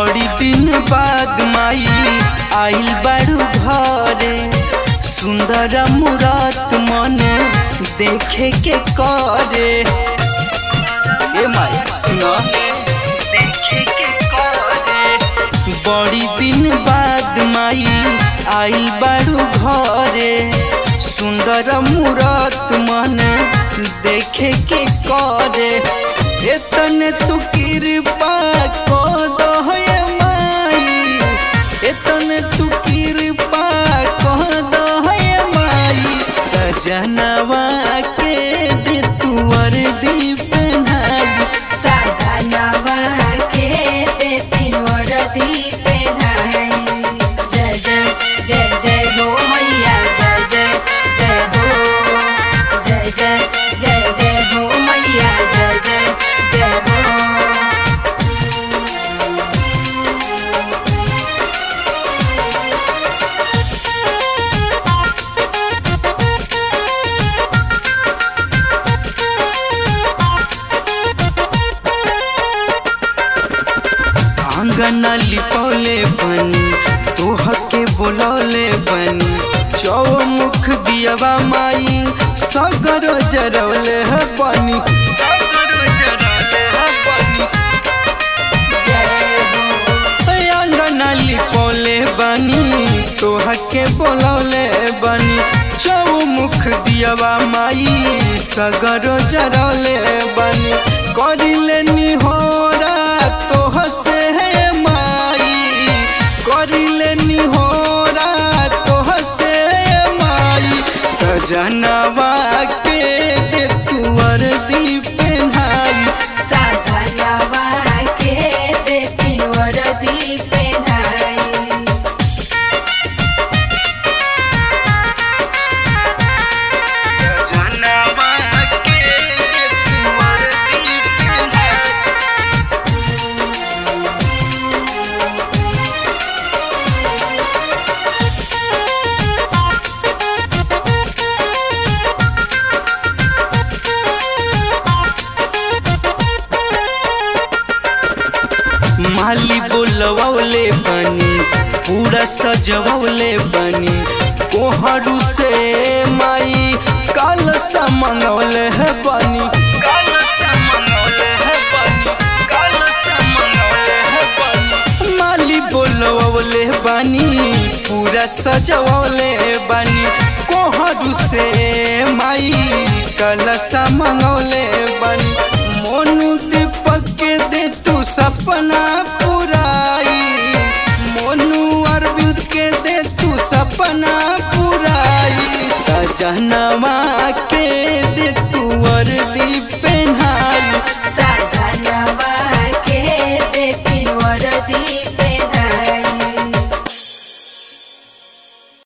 बड़ी दिन बाद माई आइल बाड़ू घरे सुंदर मुरात मन देखे के करे ए माई सुनो देखे के करे बड़ी दिन बाद माई आइल बाड़ू घरे सुंदर मुरात मन देखे के करे एतने तू कृपा को दो माई एतने तू कृपा को दो माई सजनवा के दे तू वर्दी पहनाई सजनवा के देती वरदी पे धाई जय जय जय जय हो मैया जय जय जय हो जय जय जय जय हो मैया जय जय जय हो आंगन लिपौले बनी तोह के बोलौले बनी चौमुख दियवा माई सगर जरौले है बनी जय हो आंगन लिपौले बनी तोह के बोलौले बनी चौमुख दियवा माई सगर जरौले बनी करिले निहोरा तोह से है माई करिले निहोरा तोह से माई सजनवा के दे तू वर्दी पहनाई सजनवा के देती वरदी पे धाई सजनवा के दे तू वर्दी पहनाई माली बोलवले बनी पूरा सजवले बनी कोहरू से माई काल सा मंगवले है बनी माली बोलवले बनी पूरा सजवले बनी कोहरू से माई कलसा मंगवले बनी मोनू दीपक के दे तू सपना पुराई मोनू अरविंद के दे तू सपना पुराई सजनवा के दे तू वर्दी पे